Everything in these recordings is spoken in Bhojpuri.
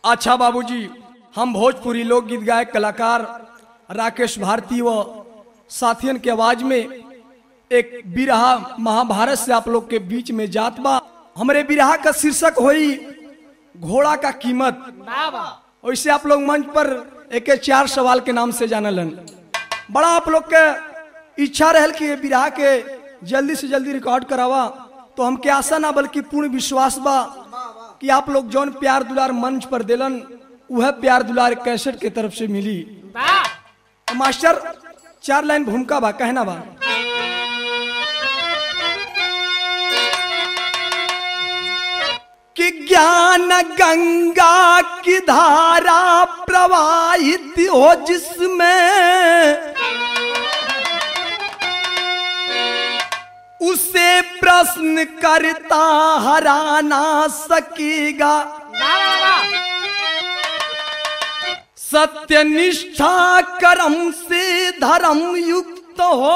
अच्छा बाबूजी हम भोजपुरी लोकगीत गायक कलाकार राकेश भारती व साथियन के आवाज में एक बिरहा महाभारत से आप लोग के बीच में जात बा हमरे बिरहा का शीर्षक होई घोड़ा का कीमत वैसे आप लोग मंच पर एक चार सवाल के नाम से जानलन बड़ा आप लोग के इच्छा रहल कि ये बिरहा के जल्दी से जल्दी रिकॉर्ड करावा तो हमके आशा ना बल्कि पूर्ण विश्वास बा कि आप लोग जौन प्यार दुलार मंच पर दिलन वह प्यार दुलार कैसेट के तरफ से मिली तो मास्टर चार लाइन भूमिका बा कहना बा कि ज्ञान गंगा की धारा प्रवाहित हो जिसमें उसे प्रश्न करता हरा ना सकेगा सत्य निष्ठा कर्म से धर्म युक्त हो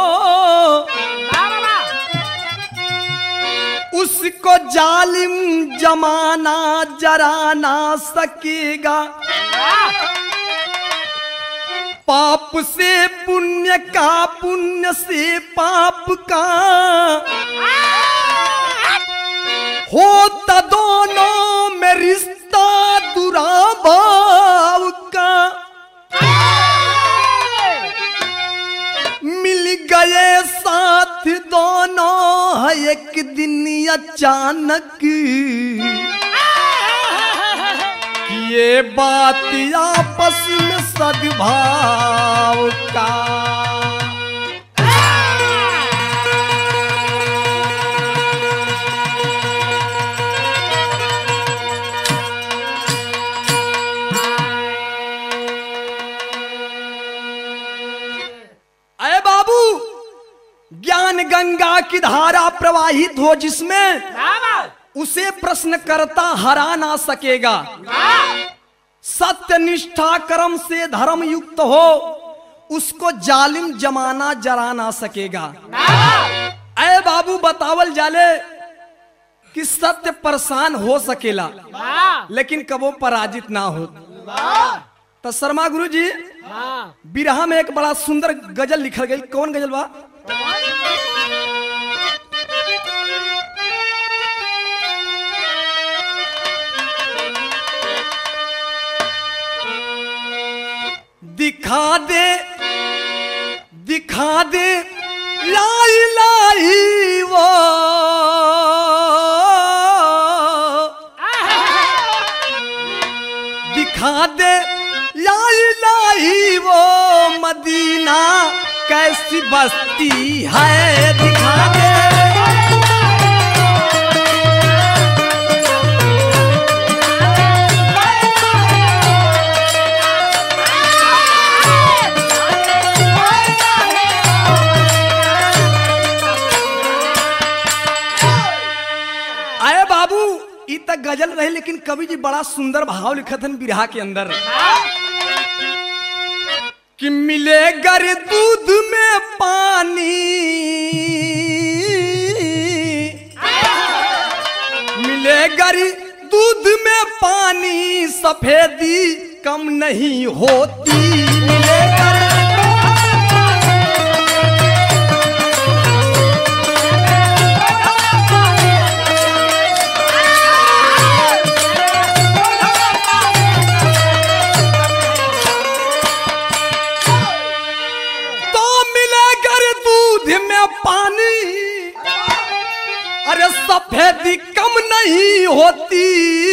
उसको जालिम जमाना जरा ना सकेगा पाप से पुण्य का पुण्य से पाप का होता दोनों में रिश्ता दुराभाव का मिल गए साथ दोनों है एक दिन अचानक कि ये बात आपस में सद्भाव का अरे बाबू ज्ञान गंगा की धारा प्रवाहित हो जिसमें उसे प्रश्न करता हरा ना सकेगा सत्य निष्ठा कर्म से धर्म युक्त हो उसको जालिम जमाना जरा ना सकेगा अय बाबू बतावल जाले कि सत्य परेशान हो सकेला लेकिन कबो पराजित ना हो तो शर्मा गुरु जी बिरहा में एक बड़ा सुंदर गजल लिखल गई कौन गजल बा दिखा दे दिखा दे लाई लाई वो दिखा दे लाई लाई वो मदीना कैसी बस्ती है दिखा दे आए बाबू ई तक गजल रहे लेकिन कवि जी बड़ा सुंदर भाव लिखत हन बिरहा के अंदर कि मिले गर दूध में पानी मिले गर दूध में पानी सफेदी कम नहीं होती मिले गर तो मिले गर दूध में पानी अरे सफेदी कम नहीं होती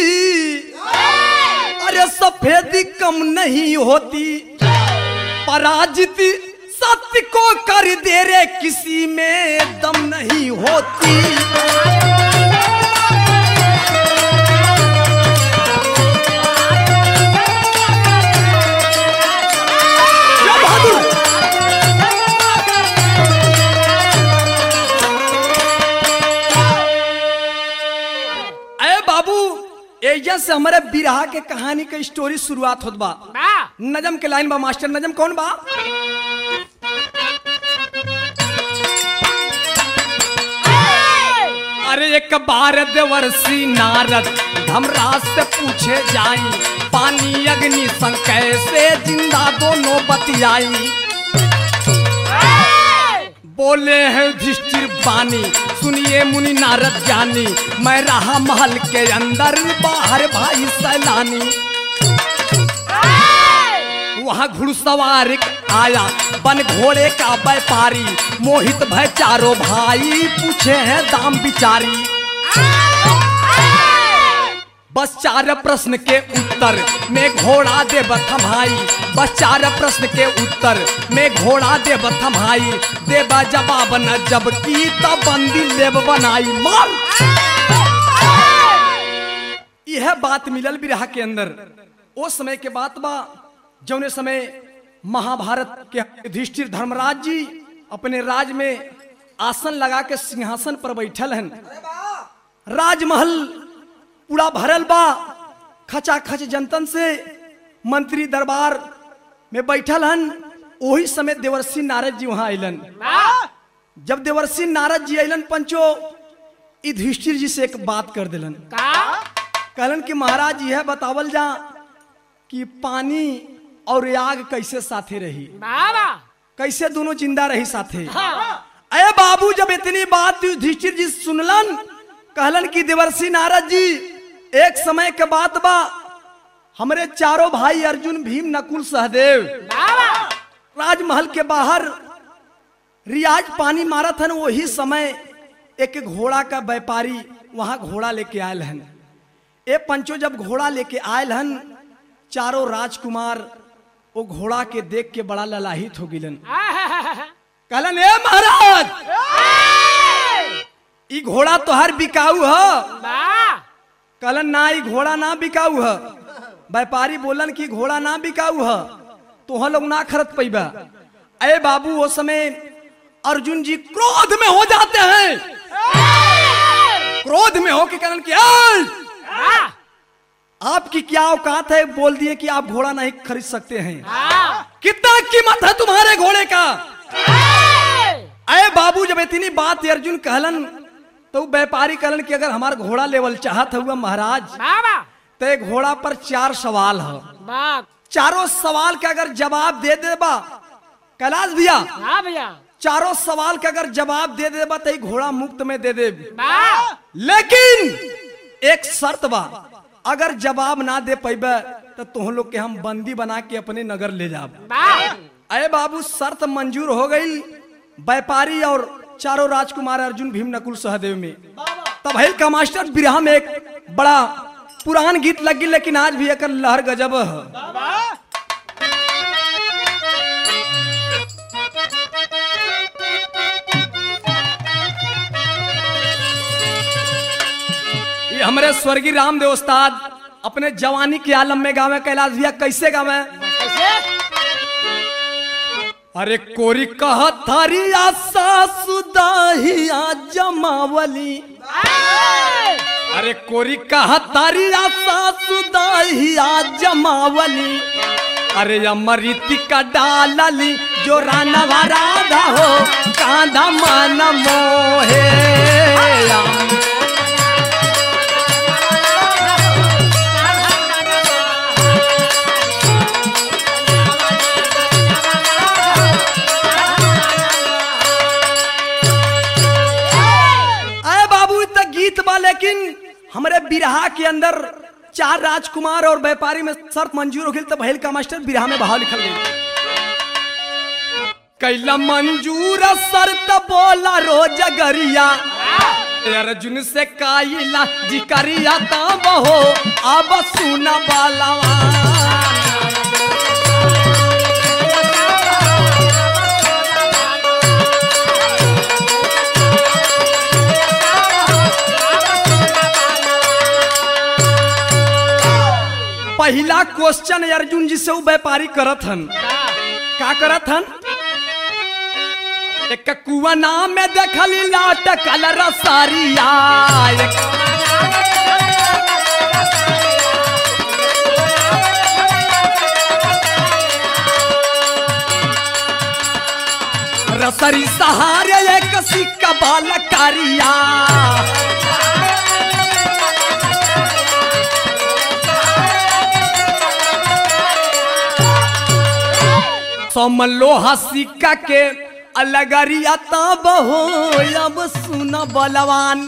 अरे सफेदी कम नहीं होती पराजित सत्य को कर दे रे किसी में दम नहीं होती क्या बहादुर अरे बाबू एजा से हमारे बिरहा के कहानी के स्टोरी शुरुआत होत बा नजम के लाइन बा मास्टर नजम कौन बा अरे एक बार देवर्षि नारद धमराज से पूछे जाई पानी अग्नि संग कैसे जिंदा दोनों बतियाई बोले हैं युधिष्ठिर बानी सुनिए मुनि नारद ज्ञानी मैं रहा महल के अंदर बाहर भाई सैलानी वहाँ घुड़सवार एक आया बन घोड़े का व्यापारी मोहित भय चारों भाई पूछे हैं दाम बिचारी बस चार प्रश्न के उत्तर में घोड़ा दे थमाई बस चार प्रश्न के उत्तर में घोड़ा दे थमाई देबा जवाब न जब की तब बंदी लेब बनाई मार यह बात मिलल बिरहा के अंदर ओ समय के बात बा जौने समय महाभारत के युधिष्ठिर धर्मराज जी अपने राज में आसन लगा के सिंहासन पर बैठल हैं राजमहल पूरा भरल बा खचा खच जनतन से मंत्री दरबार में बैठल हन वही समय देवर्षि नारद जी वहां अलन जब देवर्षि नारद जी अलन पंचो युधिष्ठिर जी से एक बात कर दिलन कहलन कि महाराज यह बतावल जा कि पानी और आग कैसे साथे रही कैसे दोनों जिंदा रही साथे अरे बाबू जब इतनी बात युधिष्ठिर जी सुनलन कहलन कि देवर्षि नारद जी एक समय के बात बा हमरे चारों भाई अर्जुन भीम नकुल सहदेव राजमहल के बाहर रियाज पानी मारत हन वही समय एक घोड़ा का व्यापारी वहां घोड़ा लेके आयल हन ए पंचो जब घोड़ा लेके आयल हन चारों राजकुमार वो घोड़ा के देख के बड़ा ललाहित हो गिलन कहलन ए महाराज ई घोड़ा तोहर बिकाऊ ह कहलन ना ई घोड़ा ना बिकाऊ ह व्यापारी बोलन कि घोड़ा ना बिकाऊ ह तोह लोग ना खरीद पैबा अरे बाबू वो समय अर्जुन जी क्रोध में हो जाते हैं क्रोध में हो के कहलन कि "ऐ! आपकी क्या औकात है बोल दिए कि आप घोड़ा नहीं खरीद सकते हैं कितना कीमत है तुम्हारे घोड़े का अरे बाबू जब इतनी बात अर्जुन कहलन तो व्यापारी कहलन कि अगर हमारा घोड़ा लेवल चाहत हुआ महाराज तो एक घोड़ा पर चार सवाल है चारों सवाल के अगर जवाब दे देबा कैलाश भैया भैया चारों सवाल के अगर जवाब दे देबा तो ई घोड़ा मुफ्त में दे दे लेकिन एक शर्त बा अगर जवाब ना दे पैबे तो तुम लोग के हम बंदी बना के अपने नगर ले जाब अरे बाबू शर्त मंजूर हो गई व्यापारी और चारों राजकुमार अर्जुन भीम नकुल सहदेव में तब हिल का मास्टर बिरहा में एक बड़ा पुरान गीत लगी लेकिन आज भी एक लहर गजब है ये हमारे स्वर्गीय रामदेव उस्ताद अपने जवानी के आलम में गावे कैलाश भैया कैसे गावे अरे कोरी कह थारिया सासुदाहिया जमावली अरे कोरी कह तारिया सासुदाहिया जमावली अरे अमृति का डालली जो रानवा राधा हो कांधा मन मोहे अरे बाबू तक गीत बा लेकिन हमारे बिरहा के अंदर चार राजकुमार और व्यापारी में शर्त मंजूर हो गई तब भैल का मास्टर बिरहा में बहाव लिखल गई कैला मंजूर शर्त बोला रोज गरिया अर्जुन से काइला जिकरिया तब हो अब सुना बालवा पहला क्वेश्चन अर्जुन जी से वो व्यापारी करत हन का करत हन एक कुआ नाम में देखली लाट कलर सारिया एक रसरी सहारे एक सिक्का बाल कारिया सोमन लोहा सिक्का के अलगरिया तब हो अब सुन बलवान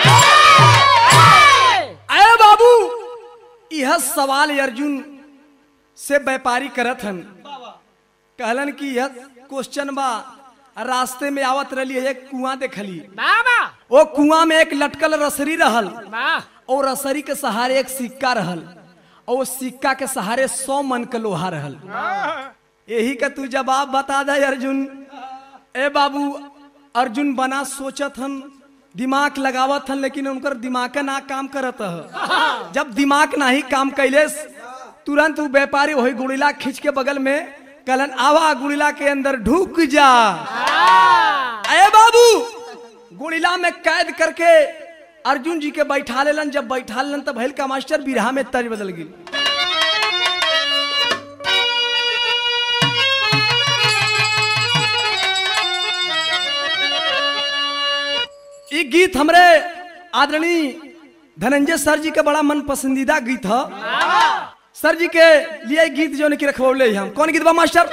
अरे बाबू यह सवाल अर्जुन से व्यापारी करत हन कहलन कि यह क्वेश्चन बा रास्ते में आवत रही है एक कुआं देखली बाबा वो कुआं में एक लटकल रसरी रहल वाह और रसरी के सहारे एक सिक्का रहल और वो सिक्का के सहारे सौ मन के लोहा रहल यही का तू जवाब बता दे अर्जुन ए बाबू अर्जुन बना सोचत हन दिमाग लगावत हन लेकिन उनकर दिमाग ना काम करत ह जब दिमाग नाही काम कैले तुरंत वो व्यापारी वही गुड़िला खींच के बगल में कहलन आवा गुड़िला के अंदर ढुक जा अरे बाबू गुड़िला में कैद करके अर्जुन जी के बैठा लेलन जब बैठा लेलन तब भैल का मास्टर बिरहा में तर्ज बदल गई ये गीत हमरे आदरणीय धनंजय सर जी के बड़ा मन पसंदीदा गीत है सर जी के लिए गीत जो की रखवले हम कौन गीत बा मास्टर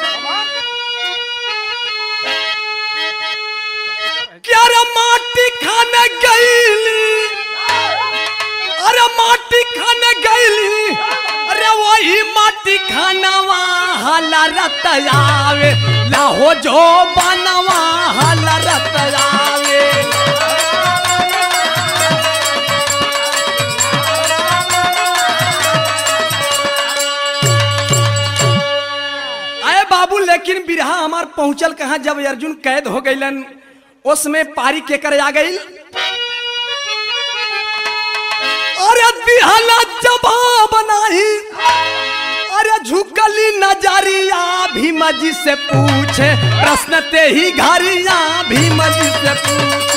क्या रे माटी खाने गईली अरे माटी खाने गईली अरे वही माटी खानवा हला रत आवे लाहो जो बनवा हला रत आवे अरे बाबू लेकिन बिरहा हमार पहुंचल कहा जब अर्जुन कैद हो गईलन उसमें पारी के कर आ गई अरे दिहला जवाब नाही अरे झुकली नजरिया भीम जी से पूछे प्रश्न ते ही घरिया भीम जी से पूछे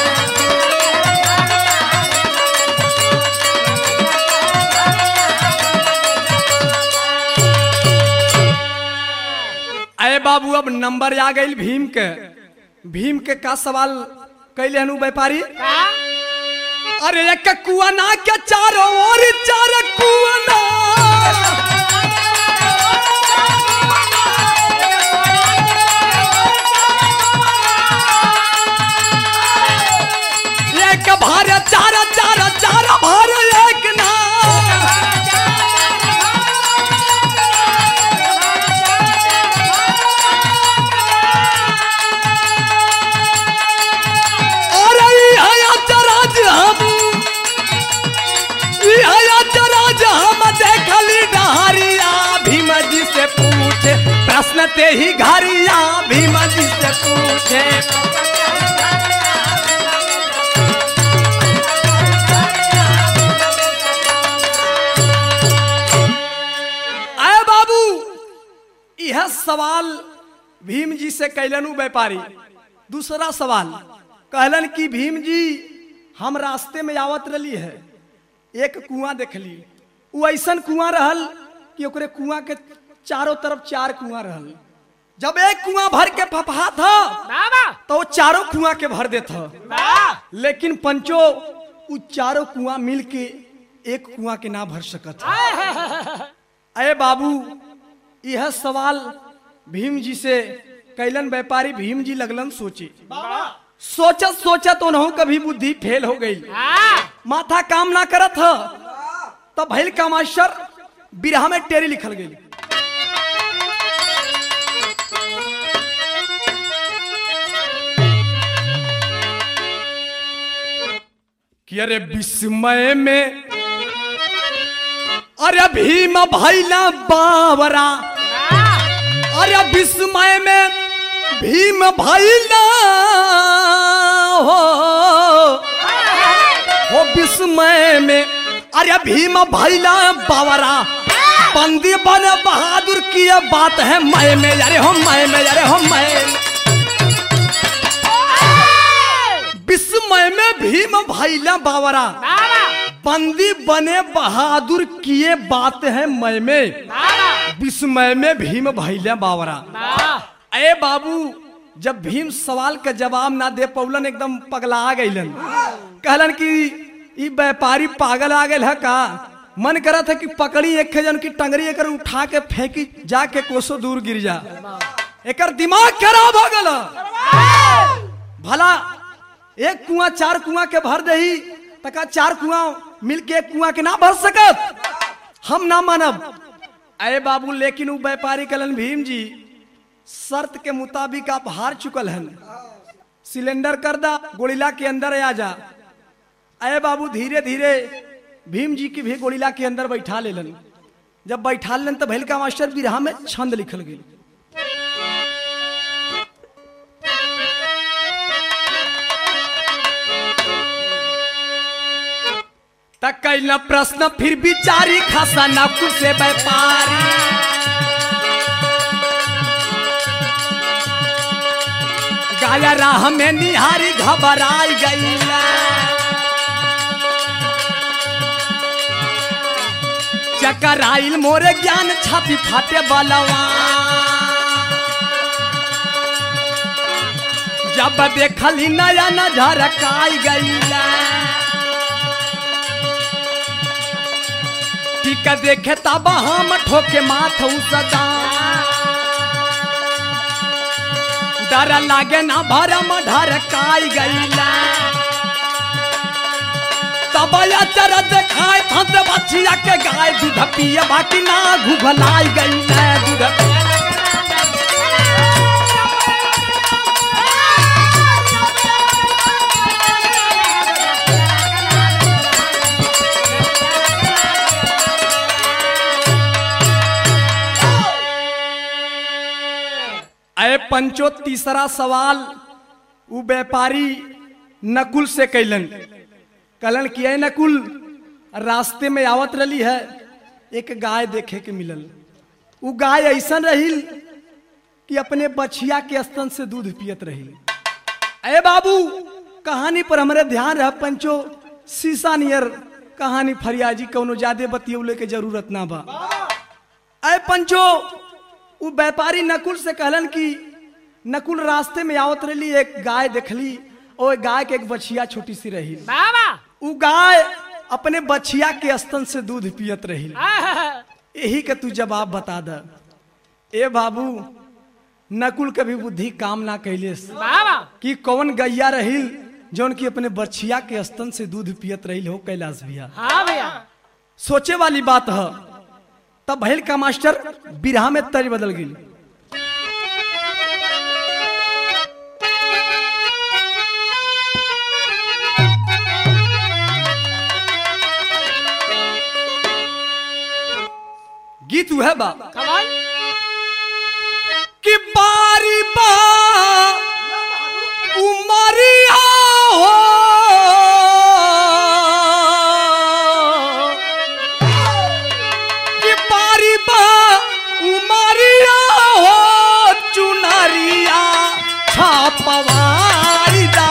अरे बाबू अब नंबर आ गई भीम के भीम के का सवाल कैले हनु व्यापारी अरे एक कुआना के चारों ओर चार कुआना एक भार चार चार चार भार एक ना अरे हया चराज हम ई हया चराज हम देखली डहरिया भीम जी से पूछे प्रश्न ते ही घरिया भीम जी से पूछे आए बाबू यह सवाल भीम जी से कैलनु व्यापारी दूसरा सवाल कहलन कि भीम जी हम रास्ते में आवत रही है एक कुआं देखली वो ऐसन कुआं रहल कि ओकरे कुआं के चारों तरफ चार कुआं रहल जब एक कुआं भर के फफा था बाबा तो वो चारों कुआं के भर देता वाह लेकिन पंचो उ चारों कुआं मिल के एक कुआं के ना भर सकत अरे बाबू यह सवाल भीम जी से कैलन व्यापारी भीम जी लगलन सोचे सोचत सोचत उन्हों कभी बुद्धि फेल हो गई वाह माथा काम ना करत ह तब भैल का मास्टर बिरहा में टेरी लिखल गई कि अरे विस्मय में अरे भीम भैला बावरा अरे विस्मय में भीम भैला हो हो विस्मय में अरे भीम भैला बावरा बंदी बन बहादुर की ये बात है मैं में अरे हो मैं में अरे हो मैं विस्मय में भीम भैला बावरा बाबा बंदी बने बहादुर किए बात है मैं में बाबा विस्मय में भीम भैला बावरा वाह अरे बाबू जब भीम सवाल का जवाब ना दे पौलन एकदम पगला गईलन कहलन कि ई व्यापारी पागल आ गए है का मन करा था कि पकड़ी एक जन की टंगरी एक उठा के फेंकी जाके कोसो दूर गिर जा एकर दिमाग खराब हो गल भला एक कुआं चार कुआं के भर दही तका चार कुआं मिल के एक कुआं के ना भर सकत हम ना मानब अरे बाबू लेकिन वो व्यापारी कलन भीम जी शर्त के मुताबिक आप हार चुकल हैं सिलेंडर कर दा गोड़िला के अंदर आ जा अरे बाबू धीरे धीरे भीम जी की भी गोड़िला के अंदर बैठा लेलन जब बैठा लेन तो भैल का मास्टर बिरहा में छंद लिखल गई तक कैल प्रश्न फिर बिचारी खासा नाकुल से व्यापारी गाया राह में निहारी घबराई गईला चक्कर आइल मोरे ज्ञान छाती फाटे बलवा जब देखली नया नजर काई गईला टीका देखे तब हम ठोके माथ सदा डर लागे ना भरम ढर काई गईला तब चर देखाए फंस बछिया के गाय दूध पिए बाकी ना घुघलाई गईला दूध पिए अरे पंचो तीसरा सवाल उ व्यापारी नकुल से कैलन कलन किया नकुल रास्ते में आवत रही है एक गाय देखे के मिलल उ गाय ऐसा रही कि अपने बछिया के स्तन से दूध पियत रही अरे बाबू कहानी पर हमारे ध्यान रह पंचो शीशा नियर कहानी फरियाजी कौनो ज्यादा बतियौले के जरूरत ना बा अरे पंचो उ व्यापारी नकुल से कहलन कि नकुल रास्ते में आवत रही एक गाय देखली और गाय के एक बछिया छोटी सी रही बाबा उ गाय अपने बछिया के स्तन से दूध पियत रही आहा, यही के तू जवाब बता द ए बाबू नकुल के भी बुद्धि काम ना कैले बाबा कि कौन गैया रहिल जौन की अपने बछिया के स्तन से दूध पियत रही हो कैलाश भैया हाँ भैया सोचे वाली बात है तब भैल का मास्टर बिरहा में तर्ज बदल गई गीत वह बा कमाल कि बारी बा उमरिया हो कि बारी बा उमरिया हो चुनरिया छापवाई दा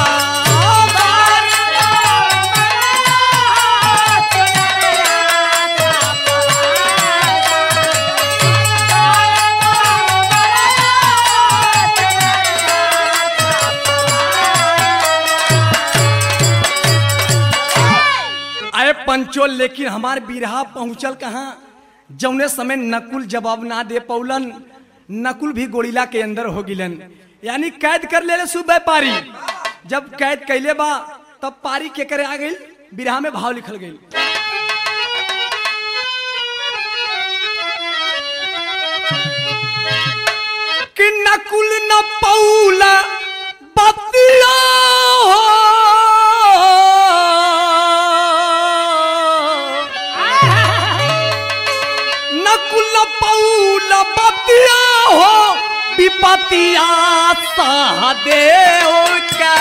अरे पंचो लेकिन हमार बिरहा पहुंचल कहाँ जौने समय नकुल जवाब ना दे पौलन नकुल भी गोड़िला के अंदर हो गिलन यानी कैद कर ले सु व्यापारी जब कैद कैले बा तब पारी के करे आ गई बिरहा में भाव लिखल गई कि नकुल न पौला बतिया हो नकुल पौल बतिया हो विपतिया सहदेव का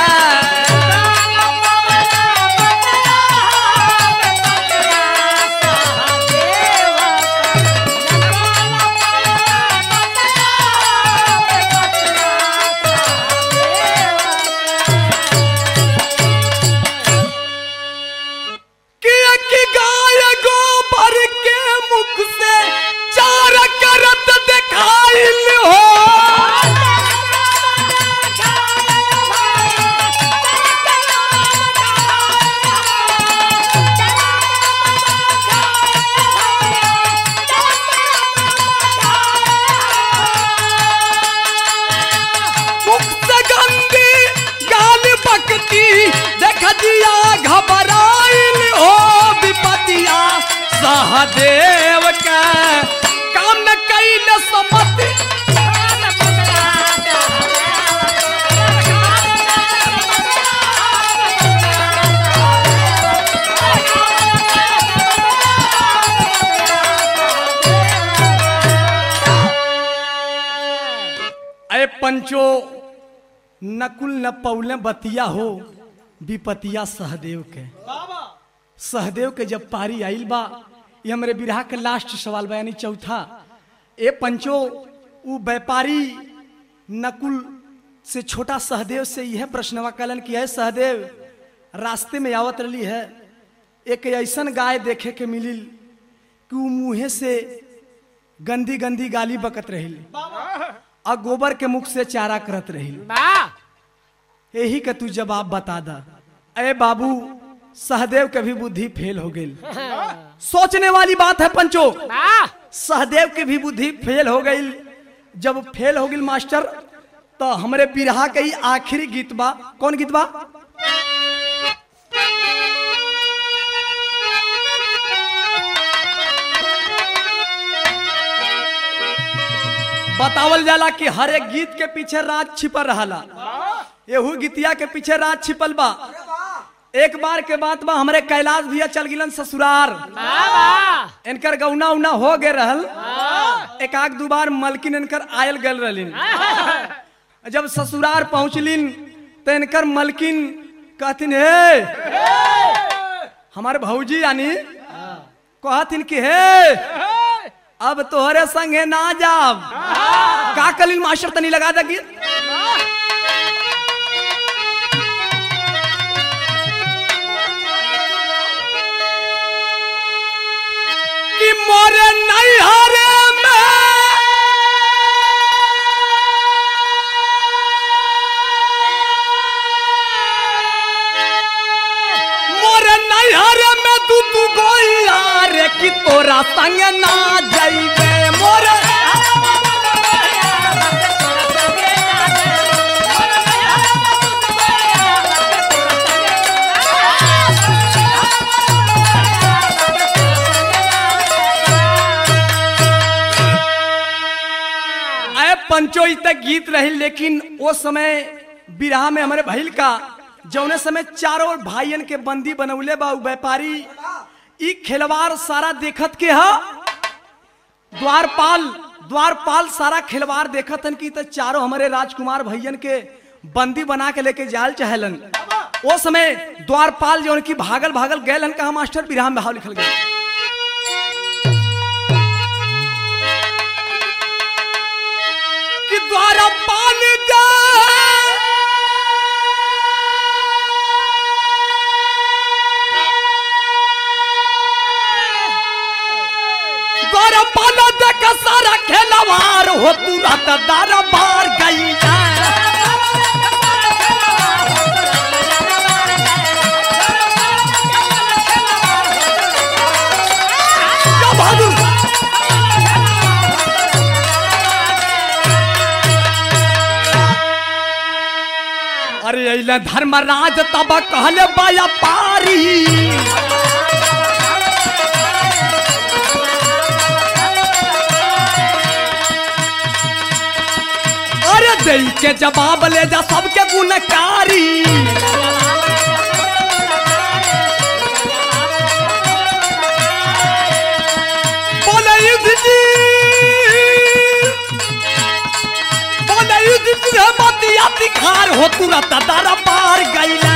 कि एक गाय गोबर के मुख से चार करत दिखाइल हो सहदेव के काम न कैल समति अरे पंचो नकुल न पौले बतिया हो विपतिया सहदेव के सहदेव के जब पारी आइल बा ये हमरे बिरहा के लास्ट सवाल बा यानी चौथा ए पंचो उ व्यापारी नकुल से छोटा सहदेव से यह प्रश्नवा कलन कि है सहदेव रास्ते में आवत रही है एक ऐसन गाय देखे के मिलिल कि उ मुँहे से गंदी गंदी गाली बकत रही और गोबर के मुख से चारा करत रही यही के तू जवाब बता दा अरे बाबू सहदेव के भी बुद्धि फेल हो गई सोचने वाली बात है पंचो सहदेव के भी बुद्धि फेल हो गई जब फेल हो गई मास्टर तो हमरे बिरहा के ही आखिरी गीत बा कौन गीत बा बतावल जाला कि हर एक गीत के पीछे राज छिपल रहाला एहू गीतिया के पीछे राज छिपल बा एक बार के बात बा हमरे कैलाश भैया चल गिलन ससुरार इनकर गौना उना हो गए रहल एक आग दू बार मलकिन इनकर आयल गल रहलिन जब ससुरार पहुंचलिन तो इनकर मलकिन कहथिन हे हमार भौजी यानी कहथिन कि हे अब तोहरे संगे ना जाब का कलिन मास्टर तनी लगा दा गीत कि मोरे नैहरे में मोरे नैहरे में तू तू गोइया रे कि तोरा संग ना जाइबे मोरे अरे पंचो ई तक गीत रही लेकिन वो समय बिरहा में हमारे भइल का जौने समय चारों भाइयन के बंदी बनौले बा उ व्यापारी ई खिलवाड़ सारा देखत के हा द्वारपाल द्वारपाल सारा खिलवाड़ देखत हन कि त चारों हमारे राजकुमार भैयन के बंदी बना के लेके जाल चाहेलन वो समय द्वारपाल जो की भागल भागल गए हन कहा मास्टर बिरहा में भाव लिखल गया कि द्वारपाल द्वारपाल देख सारा खेलवार हो तू रात दरबार गई बहादुर अरे अइले धर्मराज तब कहले बाया पारी अरे दई के जवाब ले जा सबके गुणकारी बोले युद्ध जी बोले युद्ध जी रे बतिया दिखार हो तुरंत दर पार गईले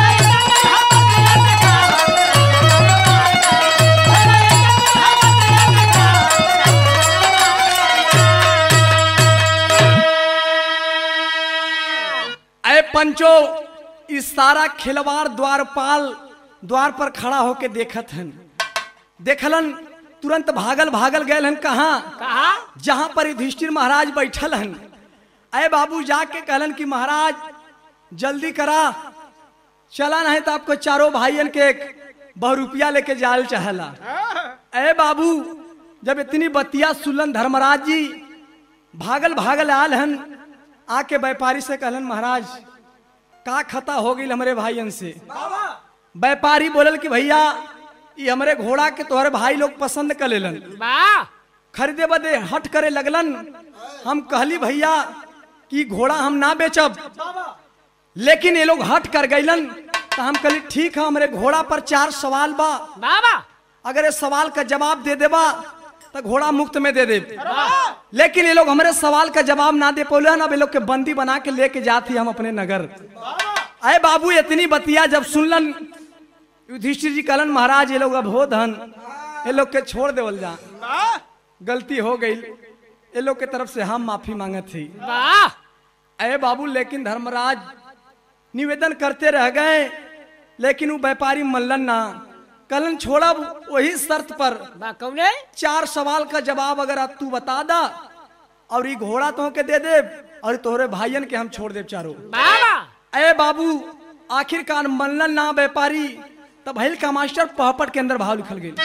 ऐ पंचो इस सारा खिलवाड़ द्वारपाल द्वार पर खड़ा होके देखत हन देखलन तुरंत भागल भागल गए हन कहा कहा जहां पर युधिष्ठिर महाराज बैठल हन अय बाबू जाके कहलन कि महाराज जल्दी करा चला नहीं तो आपको चारों भाइयन के एक बहु रुपया लेके जाल चाहला अय बाबू जब इतनी बतिया सुलन धर्मराज जी भागल भागल आल हन आके व्यापारी से कहलन महाराज का खता हो गई हमारे भाइयन से व्यापारी बोलल कि भैया ये हमरे घोड़ा के तोहरे भाई लोग पसंद कर लेलन वाह खरीदे बदे हट करे लगलन हम कहली भैया कि घोड़ा हम ना बेचब लेकिन ये लोग हट कर गईलन तो हम कहली ठीक है हमरे घोड़ा पर चार सवाल बा बाबा अगर ये सवाल का जवाब दे देबा तो घोड़ा मुफ्त में दे दे लेकिन ये लोग हमारे सवाल का जवाब ना दे पौले अब ये लोग के बंदी बना के लेके जाती हम अपने नगर अरे बाबू इतनी बतिया जब सुनलन युधिष्ठिर जी कहलन महाराज ये लोग अब हो धन ये लोग के छोड़ देवल जा गलती हो गई ये लोग के तरफ से हम माफी मांगत थी वाह अरे बाबू लेकिन धर्मराज निवेदन करते रह गए लेकिन वो व्यापारी मल्लन ना कलन छोड़ब वही शर्त पर बा कौने चार सवाल का जवाब अगर आप तू बता दा और ये घोड़ा तो के दे दे और तोहरे भाइयन के हम छोड़ दे चारों बाबा अरे बाबू आखिरकार मल्लन ना व्यापारी तब भैल का मास्टर पहपट के अंदर भाव लिखल गई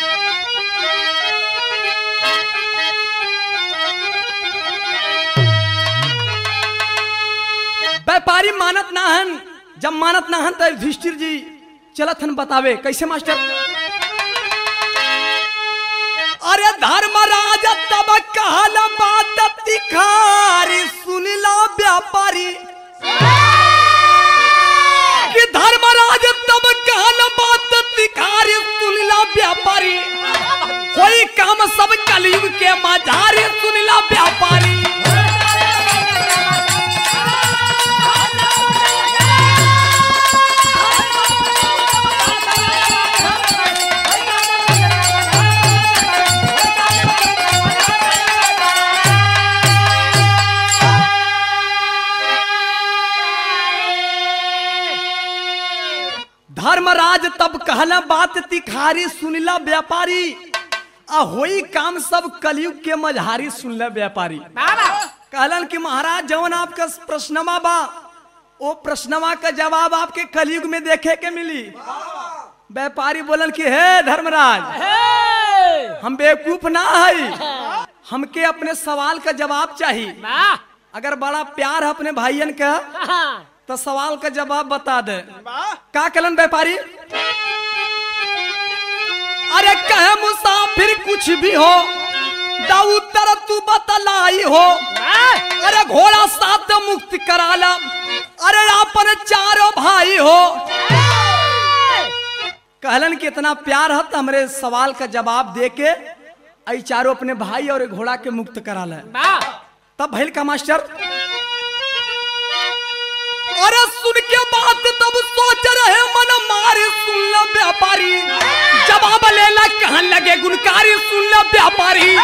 व्यापारी मानत ना हन जब मानत ना हन तो युधिष्ठिर जी चलत हन बतावे कैसे मास्टर अरे धर्मराज तब कहल बात तिखारी सुनिला व्यापारी कि धर्मराज तब कहल बात तिखारी सुनिला व्यापारी कोई काम सब कलयुग के मझारी सुनिला व्यापारी धर्मराज तब कहला बात तिखारी सुनिला व्यापारी आ होई काम सब कलयुग के मझारी सुनला व्यापारी बाबा कहलन कि महाराज जवन आपका प्रश्नमा बा वो प्रश्नमा का जवाब आपके कलयुग में देखे के मिली व्यापारी बोलन कि हे धर्मराज हे हम बेवकूफ ना है हमके अपने सवाल का जवाब चाहिए वाह अगर बड़ा प्यार है अपने भाइयन का हाँ तो सवाल का जवाब बता दे का कलन व्यापारी अरे कहे मुसाफिर कुछ भी हो दाऊ तर तू बतलाई हो वाह अरे घोड़ा साथ मुक्त कराला अरे अपन चारों भाई हो कहलन कि इतना प्यार है तो हमरे सवाल का जवाब दे के आई चारों अपने भाई और घोड़ा के मुक्त कराला वाह तब भैल का मास्टर अरे सुन के बात तब सोच रहे मन मारे सुन ल व्यापारी जवाब लेला कहाँ लगे गुनकारी सुन ल व्यापारी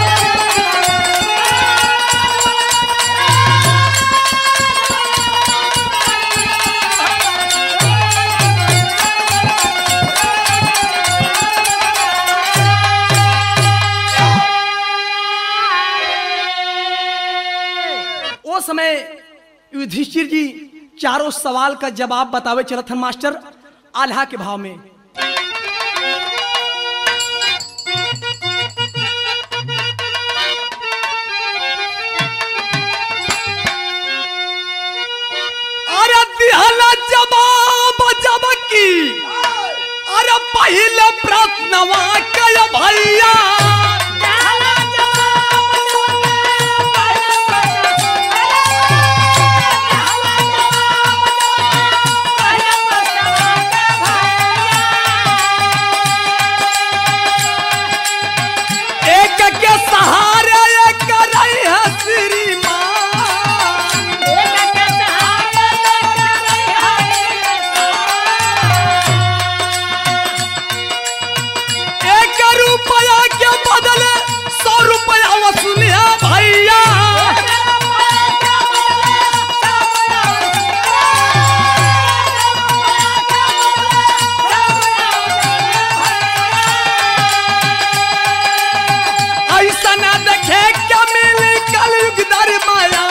वो समय युधिष्ठिर जी चारों सवाल का जवाब बतावे चलत हन मास्टर आल्हा के भाव में अरे दिहला जवाब जब की अरे पहले प्रश्नवा कय भैया एक के सहारे एक रही है श्रीमान एक रुपया के बदले सौ रुपया वसूलिया भैया ऐसा ना देखे क्या मिली कलयुग दरमाया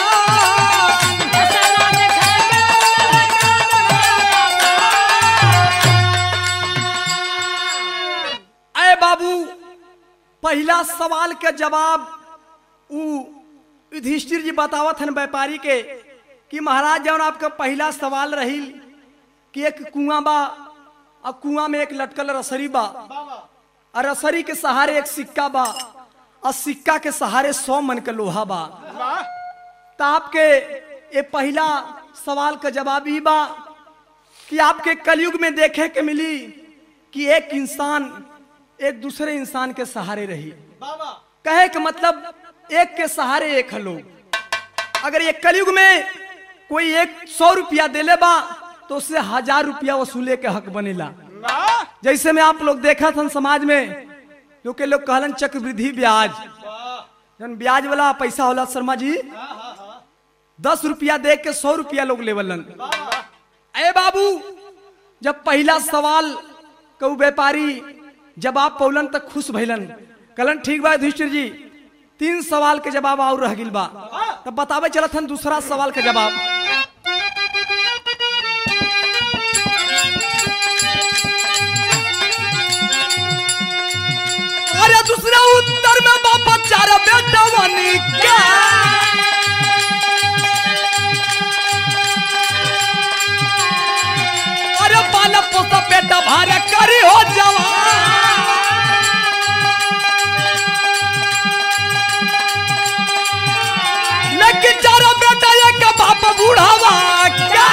अरे बाबू पहला सवाल के जवाब उ युधिष्ठिर जी बतावत हन व्यापारी के कि महाराज जौन आपका पहला सवाल रही कि एक कुआं बा और कुआं में एक लटकल रसरी बा और रसरी के सहारे एक सिक्का बा और सिक्का के सहारे सौ मन के लोहा बा तो आपके ये पहला सवाल का जवाब ही बा कि आपके कलयुग में देखे के मिली कि एक इंसान एक दूसरे इंसान के सहारे रही कहे के मतलब एक के सहारे एक है लोग अगर ये कलयुग में कोई एक सौ रुपया देले बा तो उससे हजार रुपया वसूले के हक बनेला जैसे में आप लोग देखा था समाज में जो के लोग कहलन चक्रवृद्धि ब्याज जन ब्याज वाला पैसा होला शर्मा जी दस रुपया दे के सौ रुपया लोग लेवलन अरे बाबू जब पहला सवाल कहू व्यापारी जवाब पौलन तक खुश भैलन कहलन ठीक बा युधिष्ठिर जी तीन सवाल के जवाब और रह गिल बा तब बतावे चलत हन दूसरा सवाल के जवाब अरे दूसरा उत्तर में बापा चार बेटा बनी क्या अरे पाला पोसा बेटा भारे करी हो जवान लेकिन चारों बेटा एक बाप बूढ़ावा क्या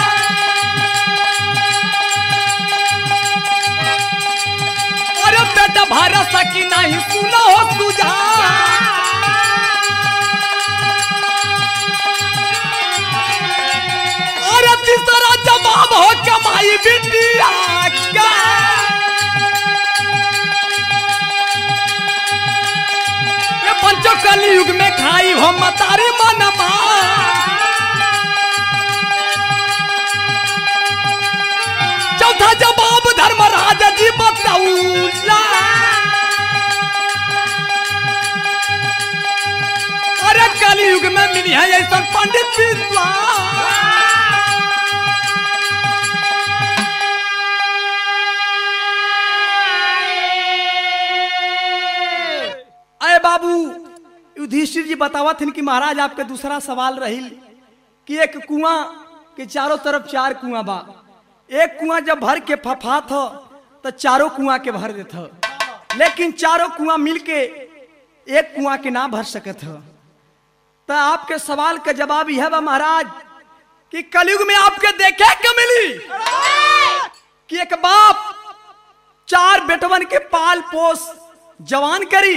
अरे बेटा भारा सकी नहीं सुना हो तुझा अरे तीसरा जवाब हो कमाई बिटिया क्या ये पंचो कली युग में खाई हो मतारी मनमा चौथा जवाब धर्मराज जी बताऊला अरे कली युग में मिली है ऐसा पंडित विद्वान अरे बाबू युधिष्ठिर जी बतावत हन कि महाराज आपके दूसरा सवाल रही कि एक कुआं के चारों तरफ चार कुआं बा एक कुआं जब भर के फफा था तो चारों कुआं के भर देत ह। लेकिन चारों कुआं मिल के एक कुआं के ना भर सकत ह। तो आपके सवाल का जवाब यह बा महाराज कि कलयुग में आपके देखे के मिली कि एक बाप चार बेटवन के पाल पोस जवान करी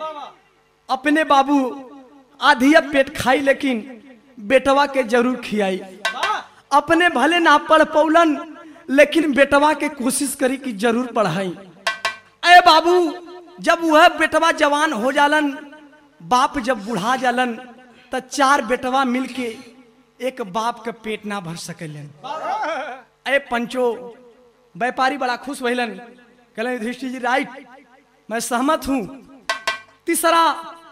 अपने बाबू आधिया पेट खाई लेकिन बेटवा के जरूर खियाई अपने भले ना पढ़ पौलन लेकिन बेटवा के कोशिश करी कि जरूर पढ़ाई अरे बाबू जब वह बेटवा जवान हो जालन बाप जब बुढ़ा जालन त चार बेटवा मिलके एक बाप के पेट ना भर सकेलन अरे पंचो व्यापारी बड़ा खुश भइलन कहलन युधिष्ठिर जी राइट मैं सहमत हूं तीसरा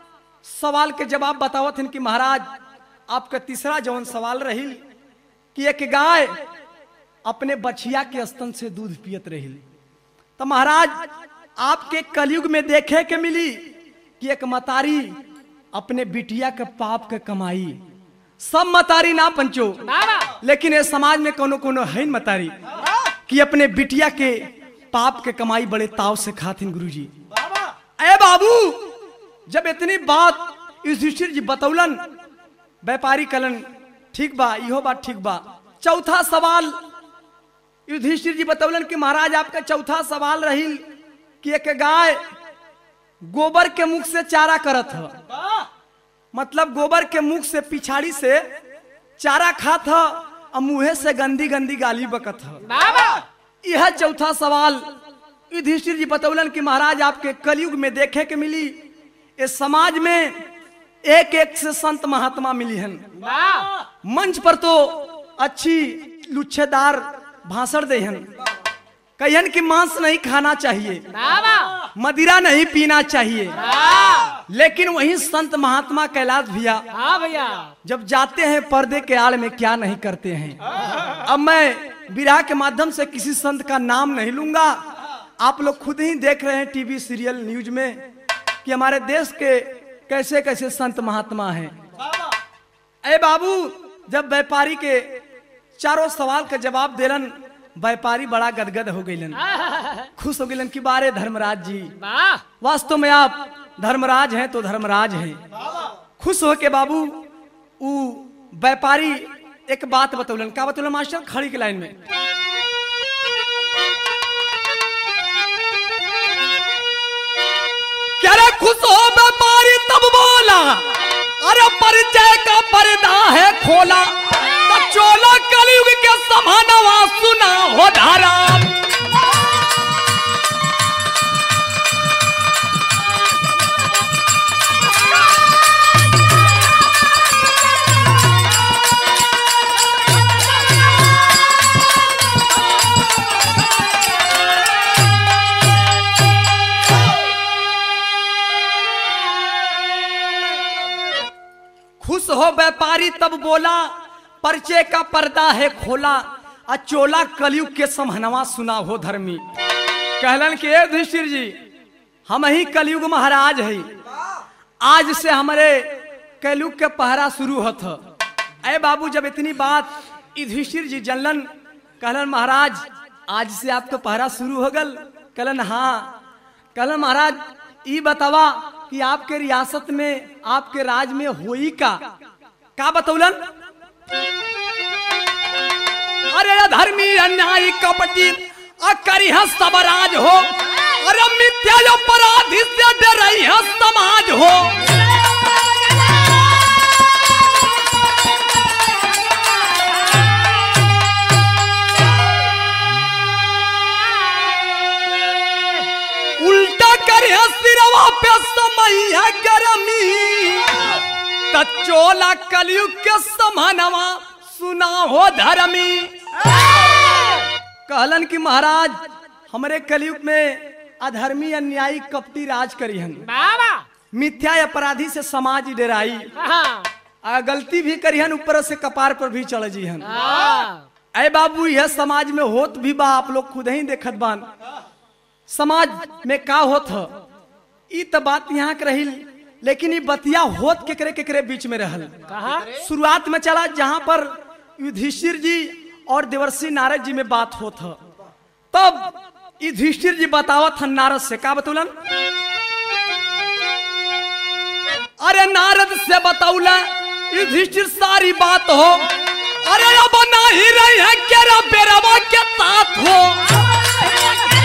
सवाल के जवाब बतावत हन कि महाराज आपका तीसरा जवन सवाल रही कि एक गाय अपने बछिया के स्तन से दूध पियत रही तो महाराज आपके कलयुग में देखे के मिली कि एक मतारी अपने बिटिया के पाप के कमाई सब मतारी ना पंचो बाबा लेकिन ये समाज में कोनो कोनो है न मतारी कि अपने बिटिया के पाप के कमाई बड़े ताव से खातिन गुरुजी अरे बाबू जब इतनी बात युधिष्ठिर जी बतौलन व्यापारी कलन ठीक बा इहो बात ठीक बा चौथा सवाल युधिष्ठिर जी बतौलन कि महाराज आपका चौथा सवाल रही कि एक गाय गोबर के मुख से चारा करत ह मतलब गोबर के मुख से पिछाड़ी से चारा खात ह और मुंहे से गंदी गंदी गाली बकत ह बाबा यह चौथा सवाल युधिष्ठिर जी बतौलन कि महाराज आपके कलयुग में देखे के मिली इस समाज में एक एक से संत महात्मा मिली हन वाह मंच पर तो अच्छी लुच्छेदार भाषण दे हन कहन कि मांस नहीं खाना चाहिए बाबा मदिरा नहीं पीना चाहिए हाँ लेकिन वही संत महात्मा कैलाश भैया हाँ भैया जब जाते हैं पर्दे के आड़ में क्या नहीं करते हैं अब मैं विराह के माध्यम से किसी संत का नाम नहीं लूंगा आप लोग खुद ही देख रहे हैं टीवी सीरियल न्यूज में कि हमारे देश के कैसे कैसे संत महात्मा हैं अरे बाबू जब व्यापारी के चारों सवाल का जवाब देलन व्यापारी बड़ा गदगद हो गईलन खुश हो गईलन कि बारे धर्मराज जी वाह वास्तव में आप धर्मराज हैं तो धर्मराज हैं खुश हो के बाबू उ व्यापारी एक बात बतौलन का बतौलन मास्टर खड़ी के लाइन में क्या रे खुश हो व्यापारी तब बोला अरे परिचय का पर्दा है खोला तो चोला कलयुग के समानवा सुना हो धारा खुश हो व्यापारी तब बोला परिचय का पर्दा है खोला आ चोला कलयुग के समहनवा सुना हो धर्मी कहलन के "ए युधिष्ठिर जी हम ही कलयुग महाराज है आज से हमारे कलयुग के पहरा शुरू होत ह। ए बाबू जब इतनी बात युधिष्ठिर जी जनलन कहलन महाराज आज से आपका पहरा शुरू हो गल कहलन हाँ कहलन महाराज ई बतावा कि आपके रियासत में आपके राज में होई का का बतौलन अरे धर्मी अन्यायी कपटी अकरी सबराज हो अरे मिथ्या अपराधी से डरई है समाज हो उल्टा करे सिरवा पे समय है गरमी त चोला कलयुग के समानवा सुना हो धर्मी कहलन कि महाराज हमरे कलयुग में अधर्मी अन्यायी कपटी राज करी हन बाबा मिथ्या अपराधी से समाज डराई हाँ आ गलती भी करी हन ऊपर से कपार पर भी चढ़ जी हन हाँ अरे बाबू यह समाज में होत भी बा आप लोग खुद ही देखत बान समाज में का होत ह ई त बात यहाँ के रही लेकिन ई बतिया होत केकरे केकरे बीच में रहल कहा शुरुआत में चला जहां पर युधिष्ठिर जी और देवर्षि नारद जी में बात होत ह तब युधिष्ठिर जी बतावत हन नारद से का बतौलन अरे नारद से बतौला युधिष्ठिर सारी बात हो अरे अब नहीं रही है केरा बेरवा के साथ हो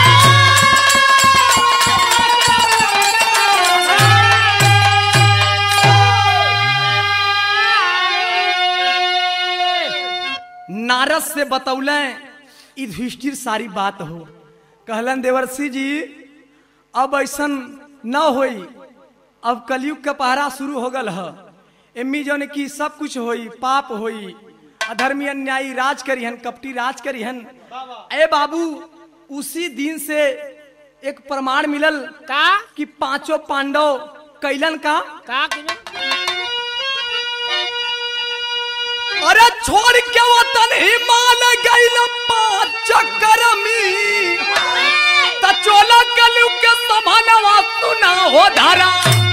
नारद से बतौले युधिष्ठिर सारी बात हो कहलन देवर्षि जी अब ऐसन न होई अब कलयुग का पहरा शुरू हो गल ह एम्मी जौन की सब कुछ होई पाप होई अधर्मी अन्यायी राज करिहन कपटी राज करिहन ए बाबू उसी दिन से एक प्रमाण मिलल का कि पांचों पांडव कैलन का का किलो अरे छोड़ के वतन हिमाल गइल पांच चक्कर में त चोला कलयुग के समानवा सुना हो धारा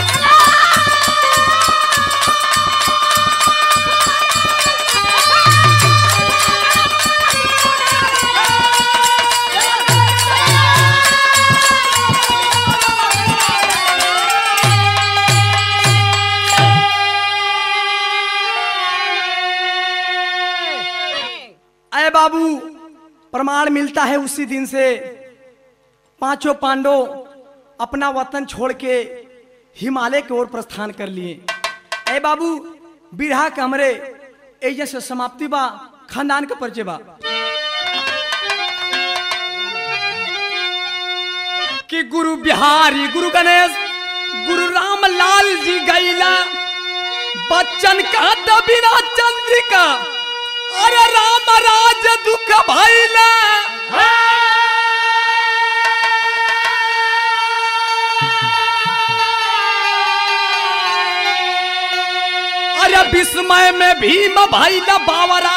अय बाबू प्रमाण मिलता है उसी दिन से पांचों पांडव अपना वतन छोड़ के हिमालय की ओर प्रस्थान कर लिए अय बाबू बिरहा के हमरे एजे से समाप्ति बा खानदान के परिचय बा कि गुरु बिहारी गुरु गणेश गुरु राम लाल जी गैला बच्चन का दबिना चंद्रिका अरे राम राज दुख भैला अरे विस्मय में भीम भैला बावरा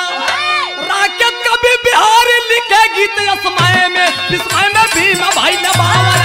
राकेत कभी बिहार लिखे गीत असमय में विस्मय में भीम भैला बावरा